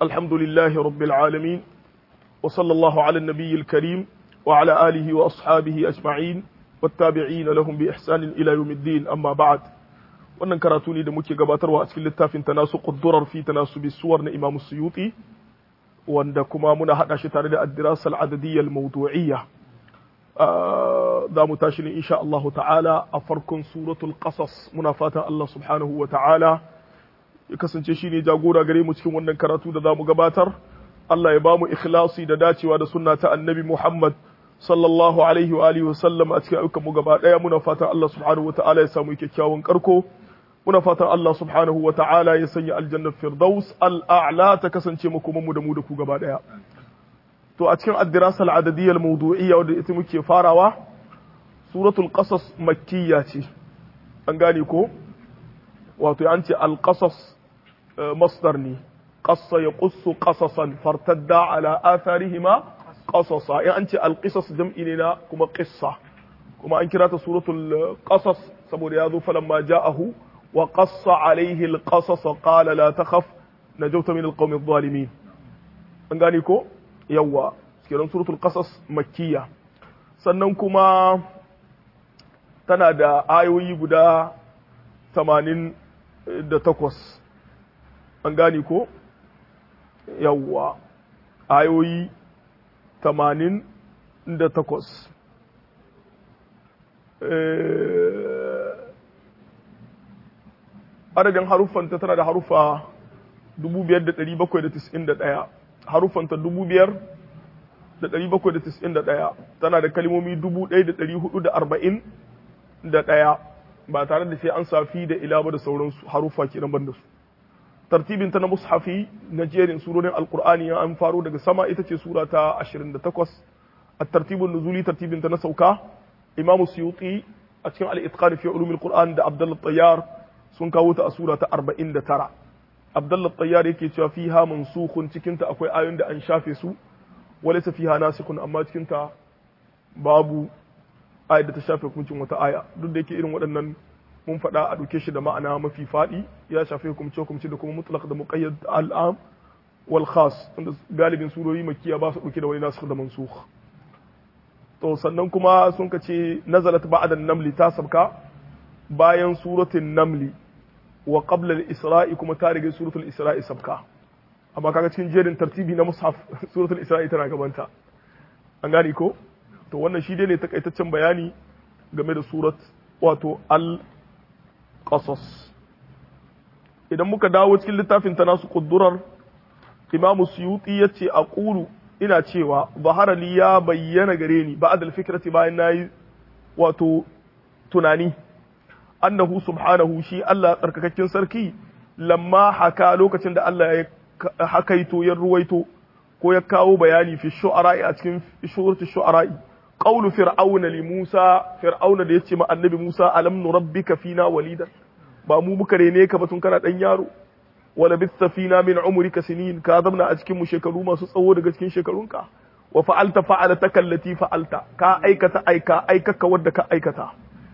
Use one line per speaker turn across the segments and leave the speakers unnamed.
الحمد لله رب العالمين وصلى الله على النبي الكريم وعلى آله وأصحابه أجمعين والتابعين لهم بإحسان إلى يوم الدين أما بعد wannan karatu ne da muke gabatarwa a cikin littafin tanasu quddurar fi tanasubi suwar na Imam Suyuti wanda kuma muna hada shi tare da ad-dirasa al-adadiyya al-mawdu'iyya za mu tashi ne insha Allah ta'ala a farkon suratul qasas muna fatan Allah subhanahu wa ta'ala ya kasance shine jagora gare mu cikin wannan karatu da za mu gabatar Allah ya ba mu ikhlasi da dacewa da sunna ta annabi Muhammad sallallahu alaihi wa alihi wa sallam a cikin ayyukan mu gaba daya muna fatan Allah subhanahu wa ta'ala ya samu kyakkyawan karko muna fatan Allah subhanahu wa ta'ala ya sanya aljannar firdaus al'a'la ta kasance makoman mu da mu da ku gaba daya to a cikin addirasa al'adadiyyar mawdu'iyya wadda ita muke farawa suratul qasas makkiya ce an gane ko wato an ce al-qasas masdar ne qassa ya qussu qasasan fartadda ala atharihima qasasa in an ce al-qisas jam'i ne na kuma qissa kuma an kira ta suratul qasas saboda ya zo falamma ja'ahu wa qassa alaihi al-qasas qala la takhaf najawta min al-qawmi adh-dhalimin an gane ko yawa kiran suratul qasas makkiya sannan kuma tana da ayoyi guda 88 an gane ko yawa ayoyi 88 adadin haruffanta tana da haruffa 5791 haruffanta dubu biyar da ɗari bakwai da tis'in da ɗaya tana da kalmomi dubu ɗaya da ɗari hudu da arba'in da ɗaya ba tare da sai an safi da ila ba da sauransu haruffa kenan ban da su tartibin ta na mushafi na jerin surorin alkur'ani ya an faro daga sama ita ce sura ta ashirin da takwas a tartibin nuzuli tartibin ta na sauka imamu suyuti a cikin al-itqan fi ulumil qur'an da abdullah tayyar sun kawo ta a sura ta arba'in da tara Abdullah Tayyar yake cewa fiha mansukhun cikin ta akwai ayoyin da an shafe su walaysa fiha nasikhun amma cikin ta babu ayat da ta shafe hukuncin wata aya duk da yake irin waɗannan mun faɗa a ɗauke shi da ma'ana mafi faɗi ya shafe hukumce hukumce da kuma mutlaq da muqayyad al'am wal khas tunda galibin surori makkiya ba su ɗauke da wani nasikh da mansukh to sannan kuma sun ka ce nazalat ba'da an-namli ta sabka bayan suratul namli wa qabla al-isra'i kuma ta rige suratul isra'i sabka amma kaga cikin jerin tartibi na mushaf suratul isra'i tana gabanta an gane ko to wannan shi dai ne takaitaccen bayani game da surat wato al-qasas idan muka dawo cikin littafin ta nasu kuddurar imam suyuti yace aqulu ina cewa zahara li ya bayyana gare ni ba'da al-fikrati bayan nayi wato tunani annahu subhanahu shi Allah tsarkakakken sarki lamma haka lokacin da Allah ya hakaito ya ruwaito ko ya kawo bayani fi shu'ara'i a cikin suratul shu'ara'i qawlu fir'auna li Musa fir'auna da yace ma annabi Musa alam nurabbika fina walidan ba mu muka rene ka ba tun kana dan yaro wala bitta fina min umrika sinin ka zamna a cikin mu shekaru masu tsawo daga cikin shekarunka wa fa'alta fa'alataka allati fa'alta ka aikata aika aikaka wadda ka aikata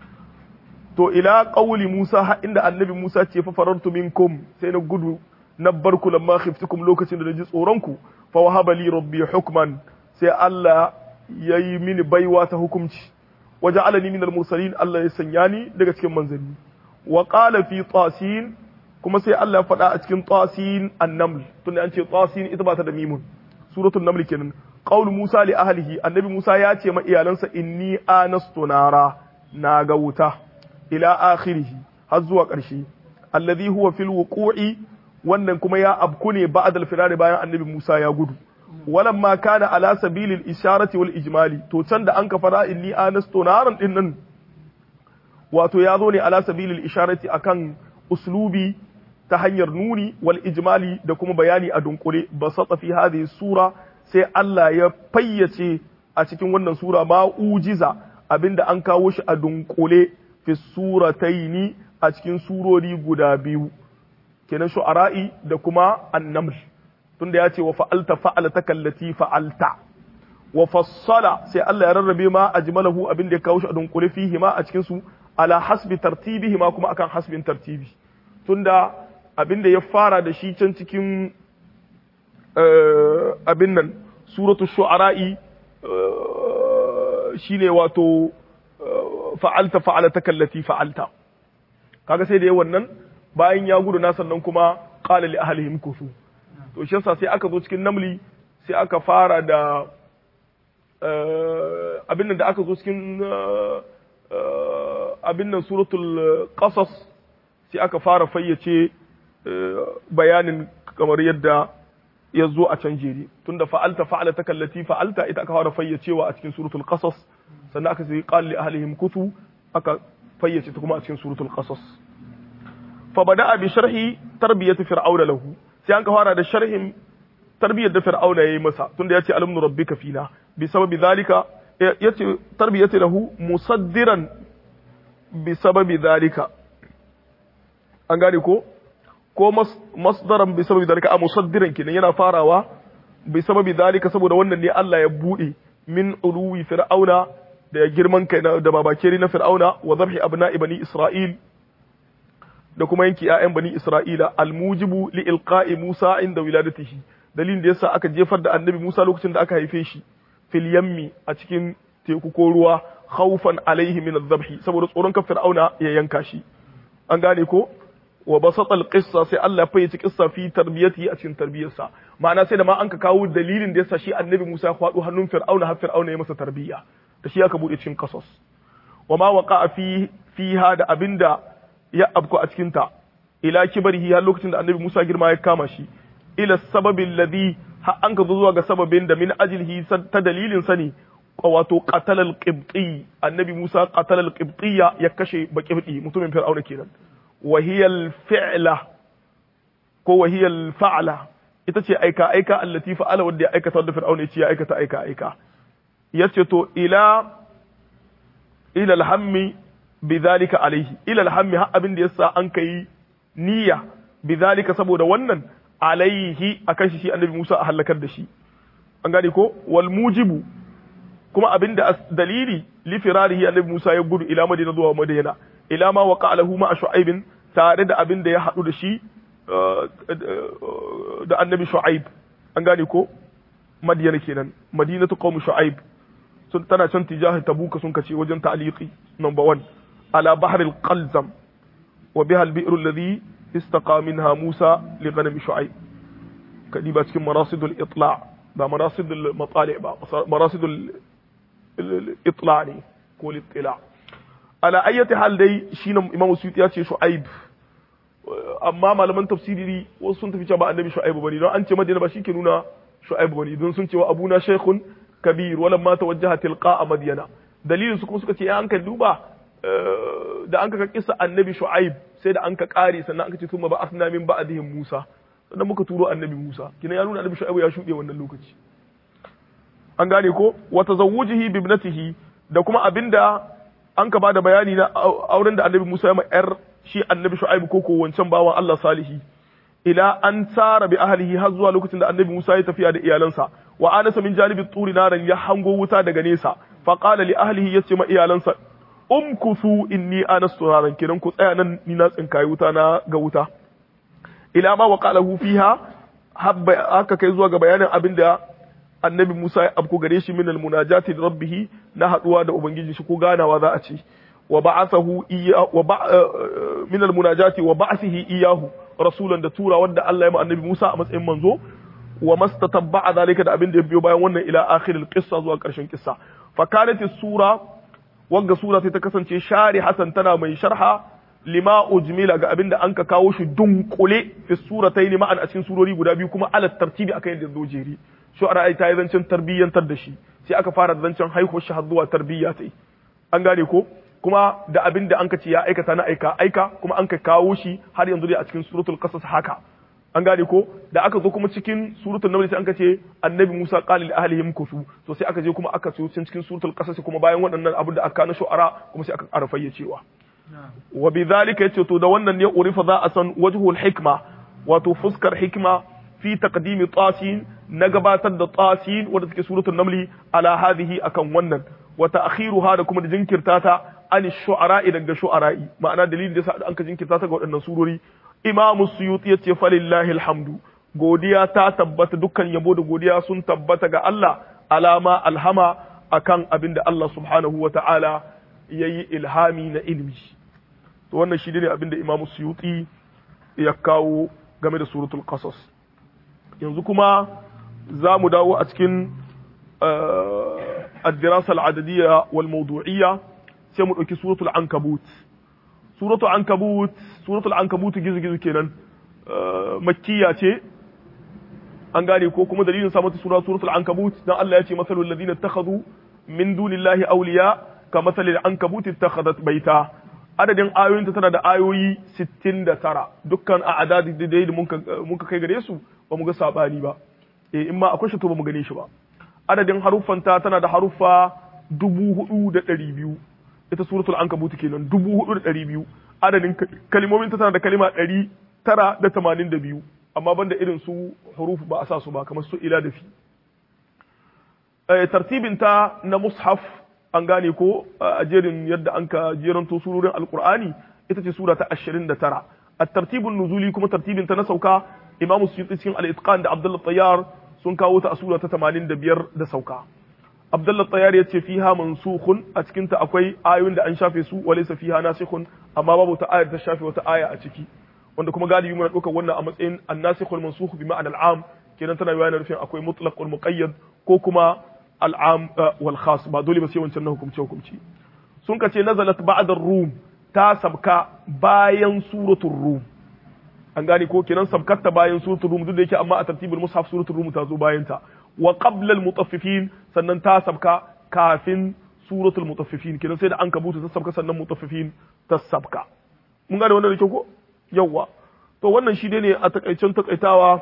to ila qawli Musa ha inda annabi Musa ce fa farartu minkum sai na gudu na barku lamma khiftukum lokacin da naji tsoron ku fa wahaba li rabbi hukman sai Allah yayi mini baiwa ta hukunci waja'alani minal mursalin Allah ya sanya ni daga cikin manzanni wa qala fi tasin kuma sai Allah ya faɗa a cikin tasin an-naml tunda an ce tasin ita ba ta da mimun suratul naml kenan qaul Musa li ahlihi annabi Musa ya ce ma iyalansa inni anastu nara na ga wuta ila akhirihi har zuwa ƙarshe alladhi huwa fil wuqu'i wannan kuma ya abku ne ba'd al firari bayan annabi Musa ya gudu walamma kana ala sabilil isharati wal ijmali to can da an ka fara inni anastu naran din nan wato ya zo ne ala sabilil isharati akan uslubi ta hanyar nuni wal ijmali da kuma bayani a dunkule basata fi hadhihi sura sai Allah ya fayyace a cikin wannan sura ma ujiza abinda an kawo shi a dunkule fi surataini a cikin surori guda biyu kenan shu'ara'i da kuma annaml tunda ya ce wa fa'alta fa'alta kallati fa'alta wa fassala sai Allah ya rarrabe ma ajmalahu abin da ya kawo shi a dunkule fihi ma a cikin su ala hasbi tartibihi ma kuma akan hasbin tartibi tunda abin da ya fara da shi can cikin abin nan suratu shu'ara'i shine wato fa'alta fa'alata kallati fa'alta kaga sai da yawan wannan bayan ya gudu na sannan kuma qala li ahlihim kusu to shi yasa sai aka zo cikin namli sai aka fara da abin nan da aka zo cikin abin nan suratul qasas sai aka fara fayyace bayanin kamar yadda ya zo a can jeri tunda fa'alta fa'alata kallati fa'alta ita aka fara fayyacewa a cikin suratul qasas sannan aka sai qal li ahlihim kutu aka fayyace ta kuma a cikin suratul qasas fa bada'a bi sharhi tarbiyati fir'auna lahu sai an ka fara da sharhin tarbiyyar da fir'auna yayi masa tunda yace alamnu rabbika fina bi sababi zalika yace tarbiyati lahu musaddiran bi sababi zalika an gane ko ko masdaran bi sababi zalika a musaddiran kenan yana farawa bi sababi zalika saboda wannan ne Allah ya bude min uluwi fir'auna da girman kai da babakeri na fir'auna wa zabhi abna'i bani isra'il da kuma yanki ƴaƴan bani isra'ila almujibu li ilqa'i musa inda wiladatihi dalilin da yasa aka jefar da annabi musa lokacin da aka haife shi fil yammi a cikin teku ko ruwa khawfan alaihi min adh saboda tsoron kan fir'auna ya yanka shi an gane ko wa basata al-qissa sai Allah ya fayyace kissa fi tarbiyati a cikin tarbiyarsa ma'ana sai da ma an ka kawo dalilin da yasa shi annabi Musa ya kwado hannun Fir'auna har Fir'auna ya masa tarbiyya da shi aka bude cikin qasas wa ma waqa'a fi fiha da abinda ya abku a cikin ta ila kibarihi har lokacin da annabi Musa girma ya kama shi ila sababi alladhi har an ka zuwa ga sababin da min ajlihi ta dalilin sani wato qatala al-qibti annabi Musa qatala al-qibtiyya ya kashe baqibti mutumin Fir'auna kenan وهي الفعلة ko wahiyar fa'ala ita ce aika aika allati fa'ala wanda ya aikata wanda fir'auna ya ce ya aikata aika aika yace to ila ila alhammi bidhalika alaihi ila alhammi har abin da yasa an kai niyya bidhalika saboda wannan alaihi akan shi shi annabi Musa a halakar da shi an gane ko wal mujibu kuma abin da dalili li firarihi annabi Musa ya gudu ila madina zuwa madina ila ma waqa lahu ma shu'aibin tare da abin da ya hadu da shi da annabi shu'aib an gane ko madiyana kenan madinatu qaum shu'aib sun tana can tijahi tabuka sun kace wajen ta'liqi number 1 ala bahr al-qalzam wa biha al-bi'r alladhi istaqa minha Musa li ghanam shu'aib kadi ba cikin marasid al-itla' ba marasid al-matali' ba marasid al-itla' ne ko al-itla' ala ayyati hal dai shine imamu suyuti ya ce shu'aib amma malaman tafsiri wasu sun tafi cewa ba annabi shu'aib bane don an ce madina ba shike nuna shu'aib bane don sun ce wa abuna shaykhun kabir wala ma tawajjaha tilqa madyana dalilin su kuma suka ce an ka duba da an ka kissa annabi shu'aib sai da an ka kare sannan an ka ce thumma ba asna min ba'dihim musa sannan muka turo annabi musa kina ya nuna annabi shu'aib ya shuɗe wannan lokaci an gane ko wa tazawwujihi bi ibnatihi da kuma abinda an ka bada bayani na auren da annabi Musa ya ma yar shi annabi Shu'aibu ko ko wancan bawan Allah salihi ila an tsara bi ahlihi har zuwa lokacin da annabi Musa ya tafiya da iyalansa wa anasa min janibi turi naran ya hango wuta daga nesa fa qala li ahlihi yace ma iyalansa umkusu inni anastu naran kiran ku tsaya nan ni na tsinkayi wuta na ga wuta ila ma waqalahu fiha habba haka kai zuwa ga bayanin abin da annabi Musa ya abko gare shi min almunajati da rabbih na haduwa da ubangiji shi ko ganawa za a ce wa ba'athahu iya wa min almunajati wa ba'athihi iyahu rasulan da tura wanda Allah ya ma annabi Musa a matsayin manzo wa mastatabba'a zalika da abin da ya biyo bayan wannan ila akhiril qissa zuwa karshen kissa fa kanat sura wagga sura sai ta kasance shari hasan tana mai sharha lima ujmila ga abin da an ka kawo shi dunkule fi suratayn ma'an a cikin surori guda biyu kuma ala tartibi akan yadda zo jeri shu'ara ai ta yi zancen tarbiyyantar da shi sai aka fara da zancen haihuwar shi har zuwa tarbiyya ta yi an gane ko kuma da abin da an ka ce ya aikata na aika aika kuma an ka kawo shi har yanzu dai a cikin suratul qasas haka an gane ko da aka zo kuma cikin suratul naml sai an ka ce annabi Musa qala li ahlihim kusu to sai aka je kuma aka so cikin suratul qasas kuma bayan waɗannan abin da aka na shu'ara kuma sai aka ƙara fayyacewa wa bidhalika yace to da wannan ne urifa za a san wajhul hikma wato fuskar hikma fi taqdimi tasin na gabatar da tasin wanda take suratul namli ala hadhihi akan wannan wa ta'khiruha da kuma da jinkirta ta an shu'ara daga shu'ara'i ma'ana dalilin da yasa an ka jinkirta ta ga waɗannan surori imamu suyuti yace falillahi alhamdu godiya ta tabbata dukkan yabo da godiya sun tabbata ga Allah alama alhama akan abin da Allah subhanahu wa ta'ala ya yi ilhami na ilmi to wannan shi ne abin da imamu suyuti ya kawo game da suratul qasas yanzu kuma za mu dawo a cikin الدراسة العددية والموضوعية sai mu ɗauki suratul ankabut suratul ankabut suratul ankabut gizo gizo kenan makkiya ce an gane ko kuma dalilin sa mata sura suratul ankabut dan Allah ya ce masalul ladina ittakhadhu min dunillahi awliya ka masalil ankabut ittakhadhat baita adadin ayoyin ta tana da ayoyi 69 dukkan a adadi da da muka muka kai gare su ba mu ga sabani ba eh in ma akwai shi to ba mu gane shi ba adadin haruffanta tana da haruffa dubu hudu da ɗari biyu ita suratul ankabut kenan dubu hudu da ɗari biyu adadin kalimomin ta tana da kalima ɗari tara da tamanin da biyu amma banda irin su huruf ba a sa su ba kamar su ila da fi tartibin ta na mushaf an gane ko a jerin yadda an ka jeranto surorin alqur'ani ita ce sura ta 29 at-tartibun nuzuli kuma tartibin ta na sauka imamu suyuti cikin al-itqan da abdullah tayyar sun kawo ta a sura ta 85 da sauka abdullah tayyar ya ce fiha mansukhun a cikin ta akwai ayoyin da an shafe su walaysa fiha nasikhun amma babu ta ayar ta shafe wata aya a ciki wanda kuma galibi muna ɗaukar wannan a matsayin annasikh wal mansukh bi ma'anar al'am kenan tana yana nufin akwai mutlaq wal muqayyad ko kuma al'am wal khas ba dole ba sai wancan na hukumce hukumci sun ka ce nazalat ba'da rum ta sabka bayan suratul rum an gane ko kenan sabkatta bayan suratul rum duk da yake amma a tartibul mushaf suratul rum ta zo bayan ta wa qabla al mutaffifin sannan ta sabka kafin suratul mutaffifin kenan sai da an kabuta ta sabka sannan mutaffifin ta sabka mun gane wannan da kyau ko yawwa to wannan shi ne a takaicen takaitawa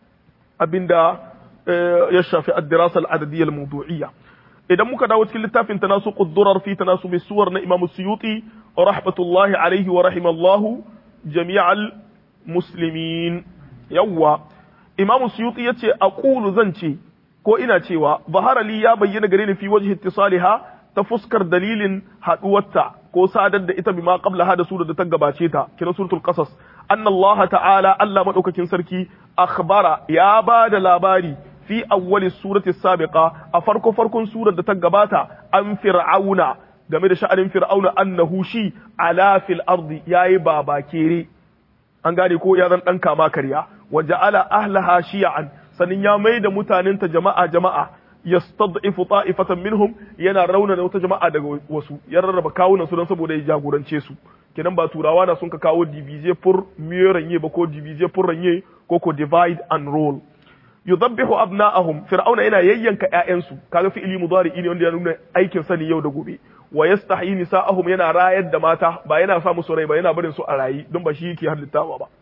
abinda ya shafi ad-dirasa al-adadiyya al-mawdu'iyya idan muka dawo cikin littafin tanasu quddurar fi tanasub suwar na Imam Suyuti rahmatullahi alaihi wa rahimallahu jami'al muslimin yawwa Imam Suyuti yace aqulu zan ce ko ina cewa bahara li ya bayyana gare ni fi wajhi ittisaliha ta fuskar dalilin haduwarta ko sadar da ita bima qabla hada sura da ta gabace ta kina suratul qasas anna Allah ta'ala Allah madaukakin sarki akhbara ya ba da labari fi awwali surati sabiqa a farko farkon surar da ta gabata an fir'auna game da sha'anin fir'auna annahu shi ala fil ardi yayi baba kere an gane ko ya zan dan kama karya wa ja'ala ahlaha shi'an sanin ya mai da mutanenta jama'a jama'a yastad'ifu ta'ifatan minhum yana rauna da wata jama'a daga wasu ya rarraba kawunan su don saboda ya jagorance su kenan ba turawa na sun ka kawo divize pour mieux régner ba ko divize pour régner ko ko divide and rule yudabbihu abna'ahum fir'auna yana yayyanka ƴaƴansu kaga fi'ili mudari ne wanda ya nuna aikin sani yau da gobe wa yastahyi nisa'ahum yana rayar da mata ba yana sa musu rai ba yana barin su a rayi don ba shi yake halittawa ba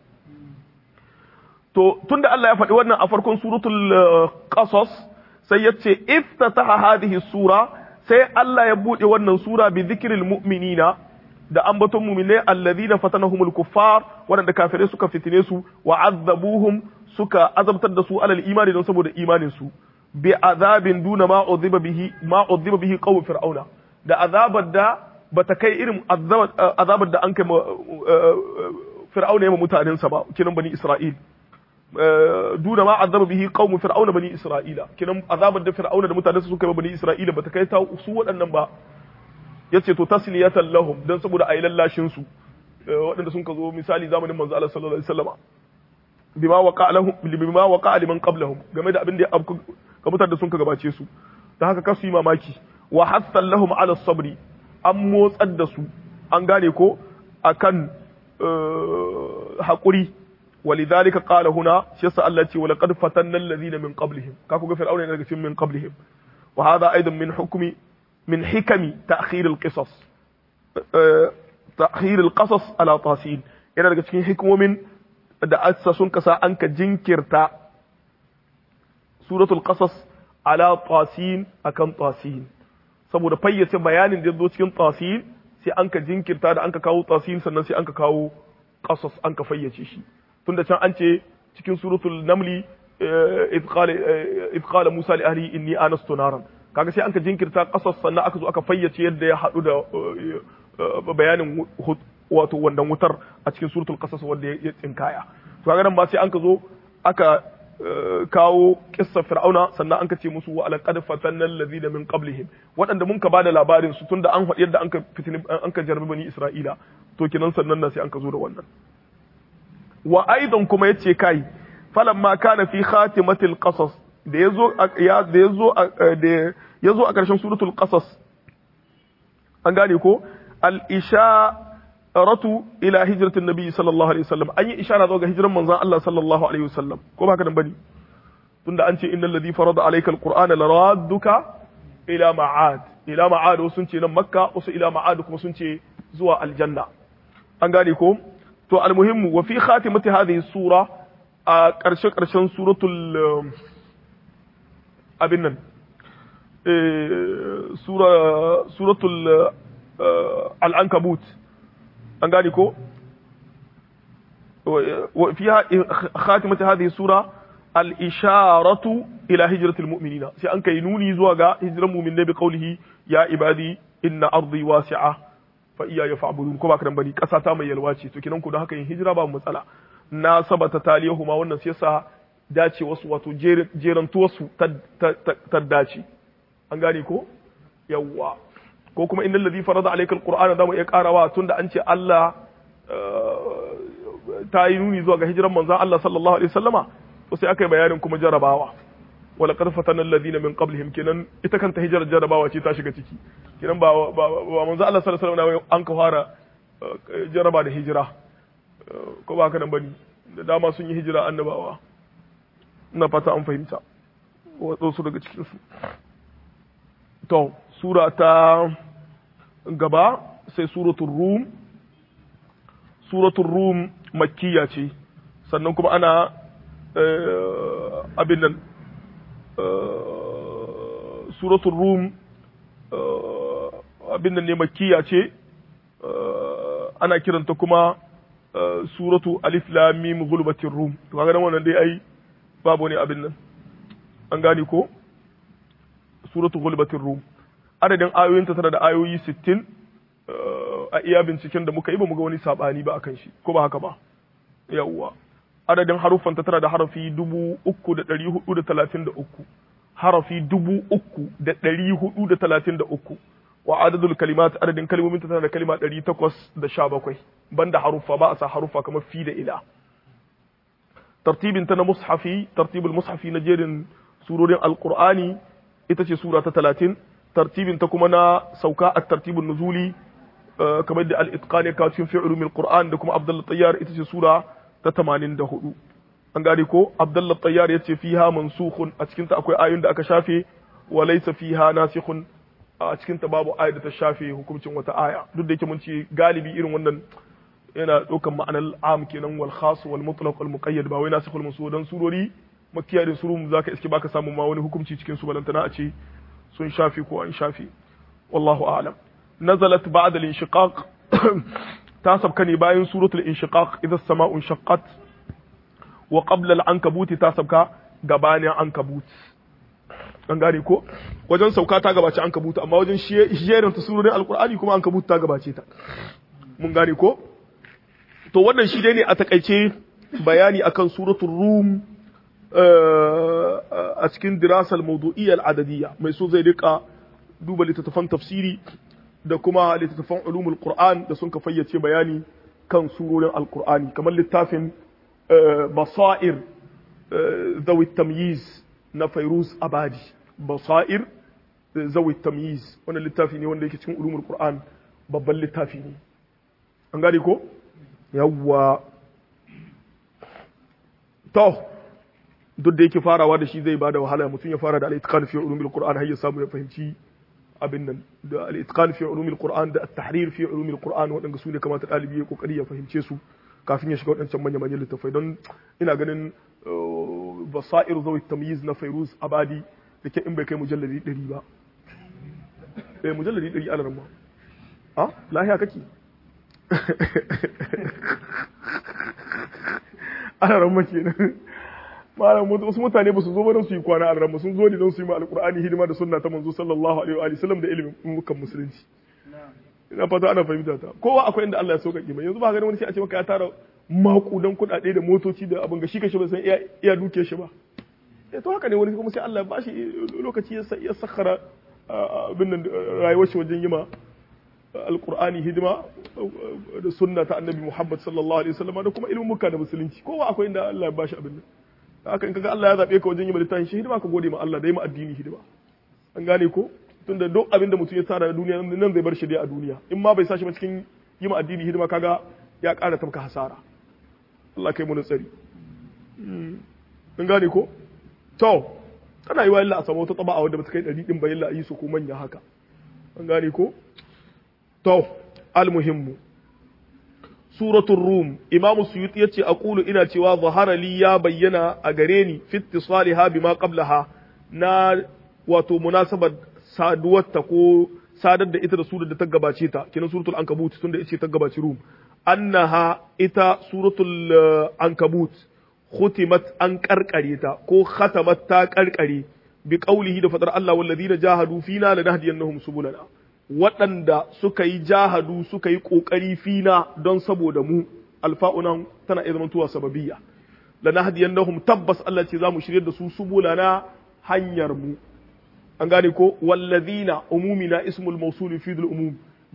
to tunda Allah ya faɗi wannan a farkon suratul qasas sai ya ce iftataha hadhihi sura sai Allah ya bude wannan sura bi dhikril mu'minina da ambaton mu'minai alladhina fatanahumul kuffar waɗanda kafirai suka fitine su wa azzabuhum suka azabtar da su alal imani don saboda imanin su bi azabin duna ma udhiba bihi ma udhiba bihi qawm fir'auna da azabar da bata kai irin azabar da an kai fir'auna ya mutanen sa ba kinan bani isra'il duna ma azaba bihi qaumu fir'auna bani isra'ila kinan azabar da fir'auna da mutanen su suka yi bani isra'ila bata kai ta su waɗannan ba yace to tasliyatan lahum dan saboda ayi lallashin su waɗanda sun ka zo misali zamanin manzo Allah sallallahu alaihi wasallam bima waqa lahum bima waqa liman qablahum game da abin da ya ga mutanen da sun ka gabace su dan haka kasu yi mamaki wa hassan lahum ala sabri an motsar da su an gane ko akan haƙuri ولذلك قال هنا شيس الله ولقد فتنا الذين من قبلهم كاكو فرعون daga cikin min qablihim وهذا ايضا من حكم من حكم تاخير القصص تاخير القصص على طاسين yana daga cikin hikimomin da assa sun kasa an ka jinkirta suratul qasas ala tasin akan tasin saboda fayyace bayanin da zo cikin tasin sai an ka jinkirta da an ka kawo tasin sannan sai an ka kawo qasas an ka fayyace shi tunda can an ce cikin suratul namli idh qala musa li ahli inni anastu naran kaga sai an ka jinkirta qasas sannan aka zo aka fayyace yadda ya hadu da bayanin wato wannan wutar a cikin suratul qasas wanda ya tsinkaya to kaga nan ba sai an ka zo aka kawo kissa fir'auna sannan an ka ce musu wa alaqad fatanna allazina min qablihim waɗanda mun ka bada labarin su tunda an faɗi yadda an ka fitini an ka jarbi bani isra'ila to kinan sannan na sai an ka zo da wannan wa aidan kuma yace kai falamma kana fi khatimatil qasas da yazo ya da yazo da yazo a ƙarshen suratul qasas an gane ko al isharatu ila hijratin nabi sallallahu alaihi wasallam an yi ishara zuwa ga hijiran manzon Allah sallallahu alaihi wasallam ko ba haka nan bane tunda an ce innal ladhi farada alayka alqur'ana laradduka ila ma'ad ila ma'ad wasu sun ce nan makka wasu ila ma'ad kuma sun ce zuwa aljanna an gane ko to almuhimmu wa fi khatimati hadhihi sura a ƙarshe ƙarshen suratul abin nan sura suratul al-ankabut an gane ko fiha khatimati hadhihi sura al-isharatu ila hijratil mu'minina sai an kai nuni zuwa ga hijran mu'minai bi qawlihi ya ibadi inna ardi wasi'a fa iya ya fa'budun ko ba kan bani kasa ta mai yalwa ce to kinan ku don haka yin hijira ba matsala na sabata taliyahu ma wannan sai yasa dace wasu wato jeran tuwasu ta dace an gane ko yawwa ko kuma innal ladhi farada alayka alqur'ana da mu iya karawa tunda an ce Allah ta yi nuni zuwa ga hijiran manzon Allah sallallahu alaihi wasallama to sai aka yi bayanin kuma jarabawa wala qad fatana alladhina min qablihim kenan ita kanta hijirar jarabawa ce ta shiga ciki kenan ba ba manzon Allah sallallahu alaihi wasallam an ka fara jaraba da hijira ko ba haka nan bane da dama sun yi hijira annabawa ina fata an fahimta wasu daga cikin su to sura ta gaba sai suratul rum suratul rum makkiya ce sannan kuma ana abin nan suratul rum abin nan ne makkiya ce ana kiranta kuma suratu alif lam mim gulbatir rum to kaga nan wannan dai ai babu ne abin nan an gane ko suratu gulbatir rum adadin ayoyinta tana da ayoyi 60 a iya binciken da muka yi ba mu ga wani sabani ba akan shi ko ba haka ba yawwa adadin haruffanta tana da harafi dubu uku da ɗari hudu da talatin da uku harafi dubu uku da ɗari hudu da talatin da uku wa adadul kalimat adadin kalmominta tana da kalima ɗari takwas da sha bakwai banda haruffa ba a sa haruffa kamar fi da ila tartibin ta na mushafi tartibul mushafi na jerin surorin alqur'ani ita ce sura ta talatin tartibin ta kuma na sauka a tartibin nuzuli kamar da al-itqan ya kawo cikin fi ulumil qur'an da kuma abdullah tayyar ita ce sura ta 84 an gane ko abdullah tayyar yace fiha mansukhun a cikin ta akwai ayoyin da aka shafe wa laysa fiha nasikhun a cikin ta babu ayat da ta shafe hukuncin wata aya duk da yake mun ce galibi irin wannan yana ɗaukan ma'anar am kenan wal khas wal mutlaq wal muqayyad ba wai nasikhul mansukh dan surori makkiya da suru zaka iske baka samu ma wani hukunci cikin su balantana a ce sun shafe ko an shafe wallahu a'lam nazalat ba'da al-inshiqaq ta sabka ne bayan suratul inshiqaq idza as-sama'u inshaqqat wa qabla al-ankabut ta sabka gabanin ankabut an gane ko wajen sauka ta gabace ankabut amma wajen shiyerin ta surorin alqur'ani kuma ankabut ta gabace ta mun gane ko to wannan shi dai ne a takaice bayani akan suratul rum a cikin dirasal mawdu'iyya al-adadiyya mai so zai rika duba littattafan tafsiri da kuma littattafan ulumul qur'an da sun ka fayyace bayani kan surorin alqur'ani kamar littafin basair zawi tamyiz na fairuz abadi basair zawi tamyiz wannan littafi ne wanda yake cikin ulumul qur'an babban littafi ne an gane ko yawwa to duk da yake farawa da shi zai ba da wahala mutum ya fara da al-itqan fi ulumil qur'an har ya samu ya fahimci abin nan da al-itqan fi ulumil qur'an da at-tahrir fi ulumil qur'an wadanda su ne kamata dalibi ya kokari ya fahimce su kafin ya shiga wadancan manyan manyan littafai don ina ganin basair zawi tamyiz na fairuz abadi da ke in bai kai mujalladi 100 ba eh mujalladi 100 alaran ma ah lahiya kake alaran ma kenan malam wasu mutane ba su zo ba don su yi kwana alaran sun zo ne don su yi ma alqur'ani hidima da sunna ta manzo sallallahu alaihi wa sallam da ilimin mukan musulunci ina fata ana fahimta ta kowa akwai inda Allah ya sauƙaƙe mai yanzu ba ganin wani sai a ce maka ya tara makudan kuɗaɗe da motoci da abin ga shi kashi ba san iya duke shi ba eh to haka ne wani kuma sai Allah ya bashi lokaci ya sakhara abin nan rayuwar shi wajen yima alqur'ani hidima da sunna ta annabi Muhammad sallallahu alaihi wasallam da kuma ilimin muka da musulunci kowa akwai inda Allah ya bashi abin nan haka in kaga Allah ya zabe ka wajen yima littafin shi hidima ka gode ma Allah da yima addini hidima an gane ko tunda duk abin da mutum ya tsara a duniya nan zai bar shi dai a duniya in ma bai sa shi ba cikin yima addini hidima kaga ya ƙara tafka hasara Allah kai mu tsari an gane ko to tana yi wa illa a samu wata taba a wadda bata kai ɗari ɗin bayan la'ayi su ko manya haka an gane ko to almuhimmu suratul rum imamu suyuti yace aqulu ina cewa zahara li ya bayyana a gare ni fi ittisaliha bima qablaha na wato munasabar saduwarta ko sadar da ita da surar da ta gabace ta kinan suratul ankabut tunda ita ta gabaci rum annaha ita suratul ankabut khutimat an karkare ta ko khatamat ta karkare bi qaulihi da fadar Allah walladina jahadu fina lanahdiyannahum subulana waɗanda suka yi jahadu suka yi kokari fina don saboda mu alfa'unan tana iya zamantowa sababiyya lanahdiyannahum tabbas Allah ce zamu shirye da su subulana hanyar mu an gane ko walladina umumina ismul mawsul fi umum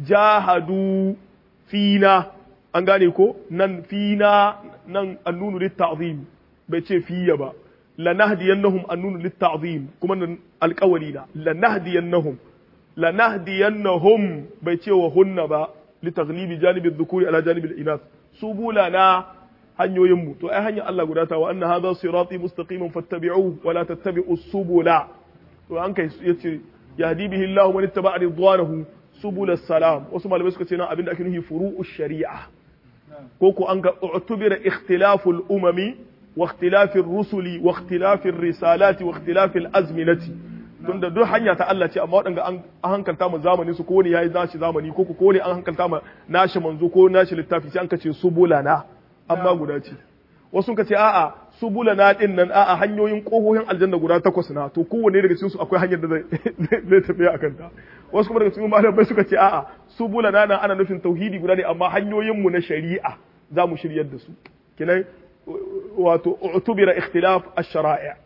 jahadu fina an gane ko nan fina nan annunu litta'zim bai ce fiya ba lanahdiyannahum annunu litta'zim kuma nan alƙawari na lanahdiyannahum lanahdiyannahum bai ce wa hunna ba litaghlibi janibi dhukuri ala janibi al-inath subulana hanyoyin mu to ai hanyar Allah guda ta wa anna hadha sirati mustaqiman fattabi'uhu wa la tattabi'us subula to an kai yace yahdi bihi Allah man ittaba'a ridwanahu subul salam wasu malamai suka ce nan abinda ake nufi furu'ush shari'a ko ko an ga utubira ikhtilaful umami wa ikhtilafir rusuli wa ikhtilafir risalati wa ikhtilafil azminati tunda duk hanya ta Allah ce amma waɗanda an hankalta mu zamani su ko ne yayi nashi zamani ko ko ne an hankalta mu nashi manzo ko nashi littafi sai an kace subulana amma guda ce wasu ka ce a'a subulana din nan a'a hanyoyin kohohin aljanna guda takwas na to kowanne daga cikin su akwai hanyar da zai zai tafiya akan ta wasu kuma daga cikin malamai suka ce a'a subulana nan ana nufin tauhidi guda ne amma hanyoyin mu na shari'a za mu shiryar da su kinan wato utubira ikhtilaf ash-shara'i'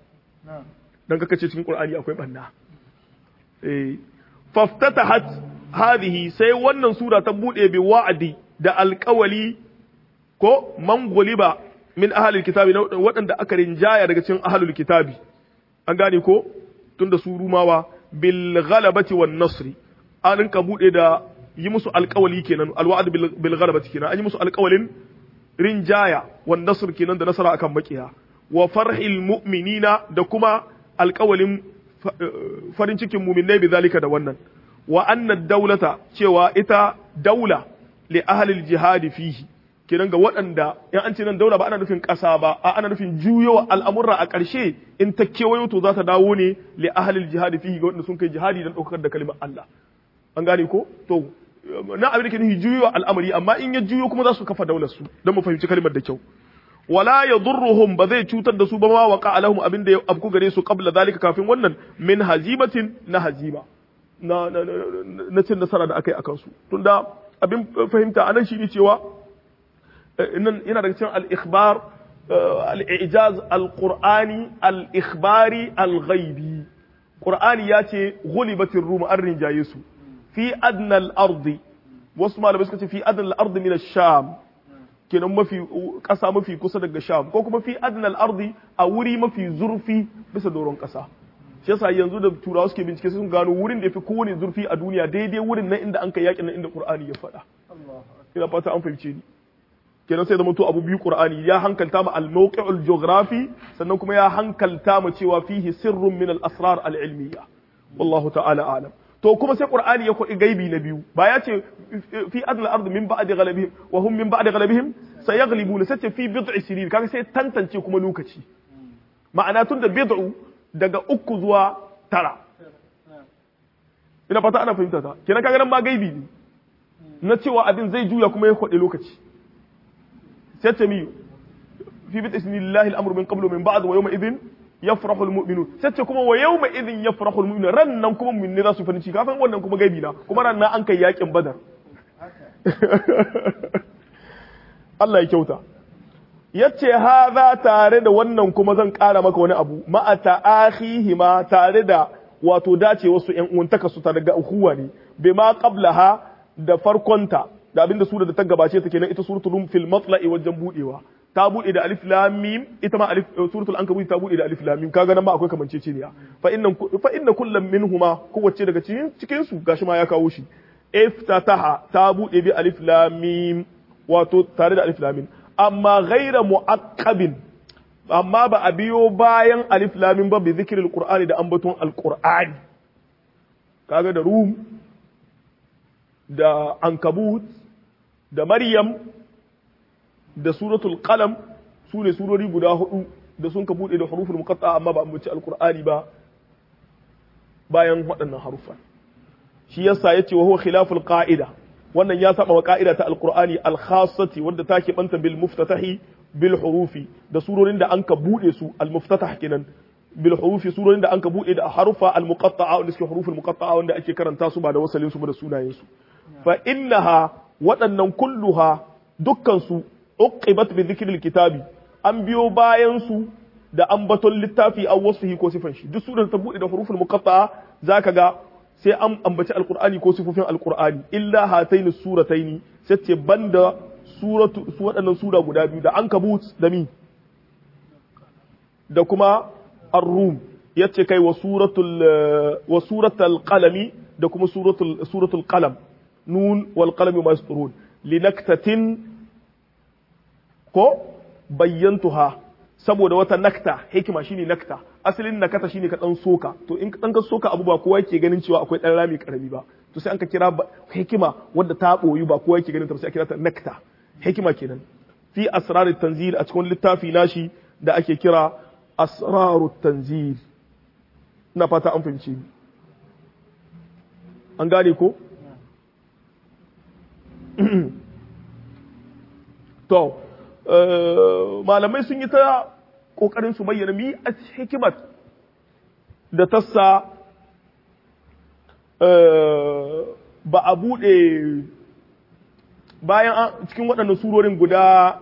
dan kaka ce cikin qur'ani akwai banna eh faftatahat hadhihi sai wannan sura ta bude bi wa'adi da alƙawali ko man guliba min ahalil kitabi waɗanda aka rinjaya daga cikin ahalul kitabi an gane ko tunda su rumawa bil ghalabati wan nasri an rinka bude da yi musu alƙawali kenan alwa'd bil ghalabati kenan an yi musu alƙawalin rinjaya wan nasr kenan da nasara akan makiya wa farhil mu'minina da kuma alƙawalin farin cikin mu'minai bi zalika da wannan wa anna daulata cewa ita daula li ahlil jihadi fihi kenan ga waɗanda in an ce nan daura ba ana nufin ƙasa ba a ana nufin juyowa al'amurra a ƙarshe in ta kewayo to za ta dawo ne li ahlil jihadi fihi ga waɗanda sun kai jihadi don ɗaukar da kalimar Allah an gane ko to na abin da ke nufi juyowa al'amari amma in ya juyo kuma za su kafa daular su don mu fahimci kalimar da kyau wala yadurruhum ba zai cutar da su ba ma waqa alahum abin da ya abku gare su qabla zalika kafin wannan min hazimatin na hazima na na cin nasara da aka yi akan su tunda abin fahimta anan shi ne cewa yana daga cikin al-ikhbar al-ijaz al-qur'ani al-ikhbari al-ghaibi qur'ani ya ce ghulibatir rum an rinjaye su fi adna al-ardi wasu malamai suka ce fi adna al-ardi min ash-sham kenan mafi kasa mafi kusa daga sham ko kuma fi adna al-ardi a wuri mafi zurfi bisa doron kasa shi yasa yanzu da turawa suke bincike sun gano wurin da yafi kowane zurfi a duniya daidai wurin nan inda an kai yakin nan inda qur'ani ya faɗa ina fata an fahimce ni kenan sai zama to abu biyu qur'ani ya hankalta mu al-mawqi'ul geography sannan kuma ya hankalta mu cewa fihi sirrun min al-asrar al-ilmiyya wallahu ta'ala a'lam to kuma sai qur'ani ya kodi gaibi na biyu ba ya ce fi adna al-ard min ba'di ghalabihim wa hum min ba'di ghalabihim sayaghlibuna sai ce fi bid'i sinin kaga sai tantance kuma lokaci ma'ana tun da bid'u daga uku zuwa tara ina fata ana fahimta ta kenan kaga nan ma gaibi ne na cewa abin zai juya kuma ya kodi lokaci sai ce mi fi bid'i sinin lillahi al-amru min qablu min ba'd wa yawma idhin yafrahu almu'minun sai ce kuma wa yawma idhin yafrahu almu'minun ran nan kuma mu'minai za su farin ciki kafin wannan kuma gaibi na kuma ran nan an kai yakin badar Allah ya kyauta yace haza tare da wannan kuma zan ƙara maka wani abu ma'a ta'akhihima tare da wato dace wasu ƴan uwantaka su tare ga uhuwa ne bima qablaha da farkonta da abinda sura da ta gabace ta kenan ita suratul rum fil matla'i wajen budewa ta bude da alif lam mim ita ma alif suratul ankabut ta bude da alif lam mim kaga nan ma akwai kamanceceniya fa inna fa inna kullam minhuma kowace daga cikin cikin su gashi ma ya kawo shi iftataha ta bude bi alif lam mim wato tare da alif lam mim amma ghaira muaqqabin amma ba a biyo bayan alif lam mim ba bi zikril qur'ani da ambaton alqur'ani kaga da rum da ankabut da maryam da suratul qalam su ne surori guda hudu da sun ka bude da huruful muqatta amma ba ambaci alqur'ani ba bayan waɗannan harufa shi yasa yace wa huwa khilaful qa'ida wannan ya saba wa ka'ida ta alqur'ani al-khassati wanda take banta bil muftatahi bil hurufi da surorin da anka bude su al muftatah kenan bil hurufi surorin da anka bude da harufa al muqatta'a wanda suke huruful muqatta'a wanda ake karanta su ba da wasalin su ba da sunayen su fa innaha waɗannan kulluha dukkan su uqibat bi dhikril kitabi an biyo bayan su da ambaton littafi aw wasfihi ko sifan shi duk surar ta bude da huruful muqatta'a zaka ga sai an ambaci alqur'ani ko sifofin alqur'ani illa hataini surataini sai ce banda suratu su waɗannan sura guda biyu da ankabut da mi da kuma ar-rum yace kai wa suratul wa suratul qalami da kuma suratul suratul qalam nun wal qalami ma yasturun linaktatin ko bayyantuha saboda wata nakta hikima shine nakta asalin nakata shine ka dan soka to in dan ka soka abu ba kowa yake ganin cewa akwai dan rami karami ba to sai an ka kira hikima wadda ta boyu ba kowa yake ganin ta sai a kira ta nakta hikima kenan fi asrarut tanzil a cikin littafi nashi da ake kira asrarut tanzil ina fata an fahimci an gane ko to malamai sun yi ta ƙoƙarin su bayyana mi a hikimar da tassa ba a buɗe bayan cikin waɗannan surorin guda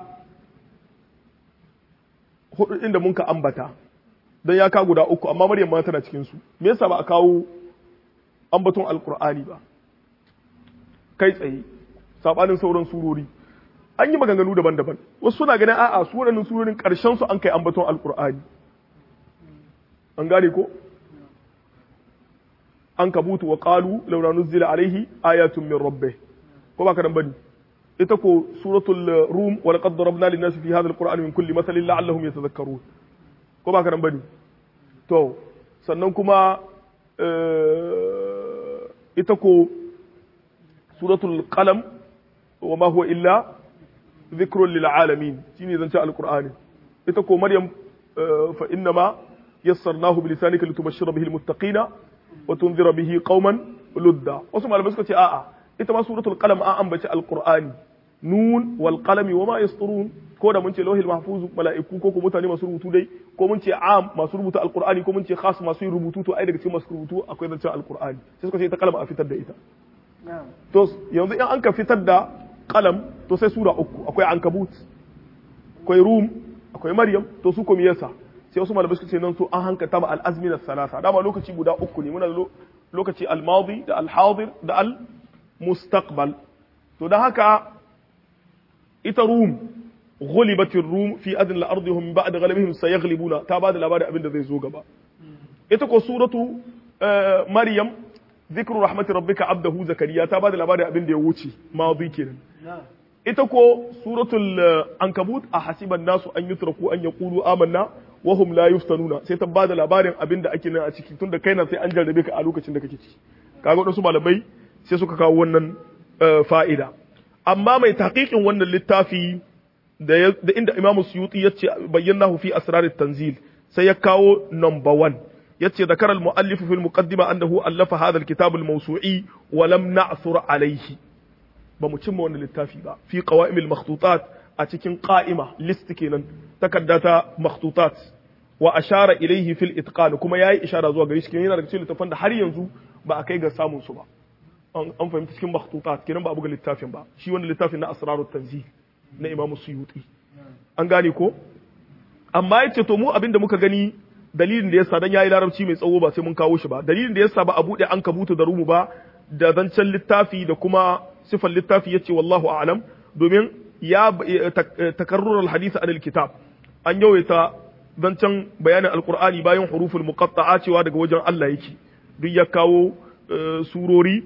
hudu inda mun ka ambata don ya ka guda uku amma maryam ma tana cikinsu me yasa ba a kawo ambaton alkur'ani ba kai tsaye saɓanin sauran surori an yi maganganu daban-daban wasu suna ganin a'a su waɗannan surorin ƙarshen su an kai ambaton alƙur'ani an gane ko an kabutu wa qalu laula nuzila alaihi ayatun min rabbih ko ba kadan bane ita ko suratul rum wa laqad darabna lin nasi fi hadha alqur'ani min kulli mathalin la'allahum yatadhakkarun ko ba kadan bane to sannan kuma ita ko suratul qalam wa ma huwa illa ذكر للعالمين شيني زنشاء القرآن إتكو مريم فإنما يسرناه بلسانك لتبشر به المتقين وتنذر به قوما لدا وسمع لبسكة آآ إتما سورة القلم آآ بشاء القرآن نون والقلم وما يسطرون ko da mun ce lauhil mahfuz mala'iku ko ko mutane masu rubutu dai ko mun ce am masu rubuta alqur'ani ko mun ce khas masu yin rubutu to ai daga cikin masu rubutu akwai zancen alqur'ani sai suka ce ta kalma a fitar da ita to yanzu in an ka fitar da kalam to sai sura uku akwai ankabut akwai rum akwai maryam to su kuma yasa sai wasu malamai suka ce nan so an hankata ma al-azmin as-salasa dama lokaci guda uku ne muna lokaci al-madi da al-hadir da al-mustaqbal to dan haka ita rum ghulibat rum fi adn al-ardi hum ba'd ghalabihim sayaghlibuna ta bada labarin abin da zai zo gaba ita ko suratu maryam ذكر رحمة ربك عبده زكريا تابع الأبار أبن دي ووشي ماضي كده إتكو سورة العنكبوت أحسب الناس أن يتركوا أن يقولوا آمنا وهم لا يفتنون سيتبع الأبار أبن دا أكينا أتشكي تند كينا سي أنجل ربك ألوك چندك كيشي كاغو نسو malamai sai suka kawo wannan fa'ida amma mai tahqiqin wannan littafi da inda Imam Suyuti ya ce bayyanahu fi asrarit tanzil sai ya kawo number 1 yace ذكر المؤلف في المقدمة أنه ألف هذا الكتاب الموسوعي ولم نعثر عليه بمتشم وانا للتافي با في قوائم المخطوطات أتكين قائمة لست كينا تكدت مخطوطات وأشار إليه في الإتقان كما ياي إشارة زوا غريش كينا ينا ركتين لتفند har yanzu ba a kai ga samun su ba an fahimci cikin makhtutat kenan ba a buga littafin ba shi wannan littafin na asrarut tanzih na Imam Suyuti an gane ko amma yace to mu abinda muka gani dalilin da yasa dan yayi larabci mai tsawo ba sai mun kawo shi ba dalilin da yasa ba a bude an kabutu da rumu ba da zancen littafi da kuma sifan littafi yace wallahu a'lam domin ya takarrur al-hadith an al-kitab an yawaita zancen bayanin alqur'ani bayan huruful muqatta'a cewa daga wajen Allah yake duk ya kawo surori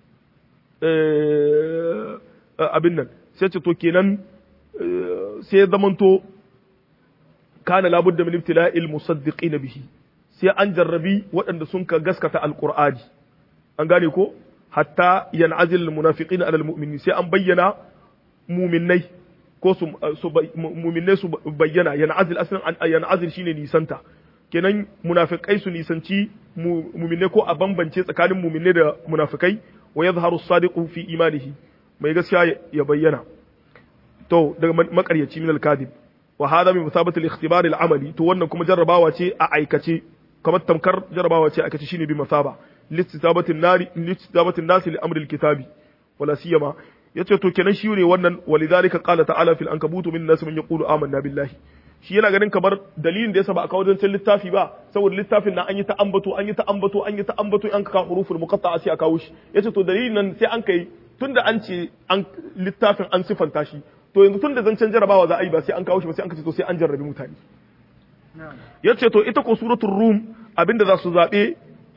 abin nan sai ce to kenan sai zamanto kana labudda min ibtila'il musaddiqina bihi sai an jarrabi waɗanda sun ka gaskata alqur'ani an gane ko hatta yan'azil almunafiqina ala almu'minin sai an bayyana mu'minnai ko su mu'minnai su bayyana yan'azil aslan yan'azil shine nisanta kenan munafikai su nisanci mu'minnai ko a bambance tsakanin mu'minnai da munafikai wa yadhharu as-sadiqu fi imanihi mai gaskiya ya bayyana to daga makaryaci min al-kadib wa hada min musabati al-ikhtibar al-amali to wannan kuma jarrabawa ce a aikace kamar tamkar jarrabawa ce a aikace shine bi masaba listisabatin nari listisabatin nasi li amri al-kitabi wala siyama yace to kenan shi ne wannan walidhalika qala ta'ala fil ankabut min nas man yaqulu amanna billahi shi yana ganin kamar dalilin da yasa ba a kawo zancen littafi ba saboda littafin nan an yi ta ambato an yi ta ambato an yi ta ambato an ka huruful muqatta'a sai a kawo shi yace to dalilin nan sai an kai tunda an ce an littafin an sifanta shi to yanzu tunda zancen jarabawa za a yi ba sai an kawo shi ba sai an kace to sai an jarrabi mutane yace to ita ko suratul rum abinda za su zabe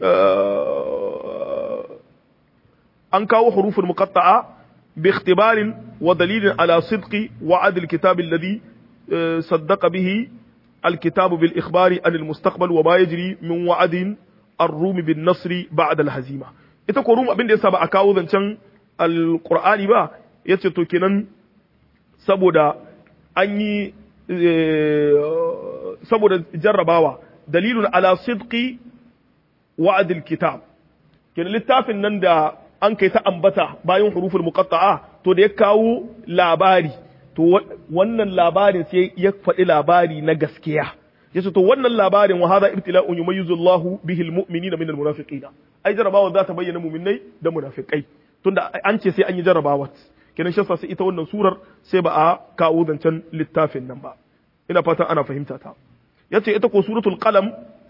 an kawo huruful muqatta'a bi ikhtibarin wa dalilin ala sidqi wa adl kitab alladhi صدق به الكتاب بالإخبار عن المستقبل وما يجري من وعد الروم بالنصر بعد الهزيمة ita ko rum abin da yasa ba a kawo zancen alqur'ani ba yace to kenan saboda an yi saboda jarrabawa dalilun ala sidqi wa'd alkitab kenan littafin nan da an kai ta ambata bayan huruful muqatta'a to da ya kawo labari to wannan labarin sai ya faɗi labari na gaskiya yace to wannan labarin wa hadha ibtila'un yumayyizu Allahu bihi almu'minina min almunafiqina ai jarabawa za ta bayyana mu'minai da munafikai tunda an ce sai an yi jarabawa kenan shi sai ita wannan surar sai ba a kawo zancen littafin nan ba ina fatan ana fahimta ta yace ita ko suratul qalam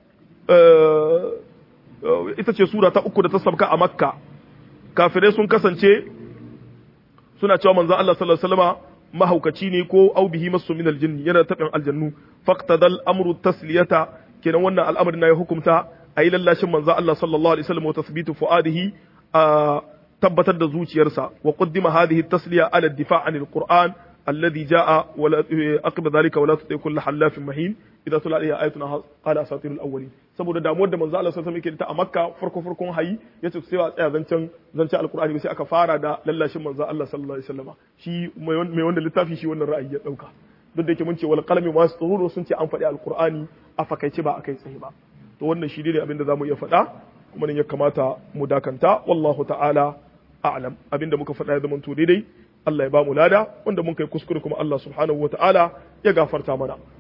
ita ce sura ta uku da ta sabka a makka kafirai sun kasance suna cewa manzon Allah sallallahu alaihi wasallama mahaukaci ne ko au bihi masu min aljinni yana tabin aljannu faqtadal amru tasliyata kenan wannan al'amarin na ya hukumta ayi lallashin manzo Allah sallallahu alaihi wasallam wa tathbitu fuadihi a tabbatar da zuciyarsa wa qaddima hadhihi tasliya ala ad-difa' an al-Qur'an alladhi jaa wa aqba dhalika wa la tuti kull halafin mahin idza tula alayhi ayatuna qala asatirul awwalin saboda damuwar da manzo Allah sallallahu alaihi wasallam yake ta a Makka farko farkon hayi yace sai a tsaya zancen zancen alqur'ani sai aka fara da lallashin manzo Allah sallallahu alaihi wasallam shi mai wanda littafi shi wannan ra'ayi ya dauka duk da yake mun ce wal qalami ma yasturun sun ce an faɗi alqur'ani a fakaice ba akai tsaye ba to wannan shi ne abin da zamu iya faɗa kuma ne ya kamata mu dakanta wallahu ta'ala a'lam abinda muka faɗa ya zama to daidai Allah ya ba mu lada wanda mun kai kuskure kuma Allah subhanahu wa ta'ala ya gafarta mana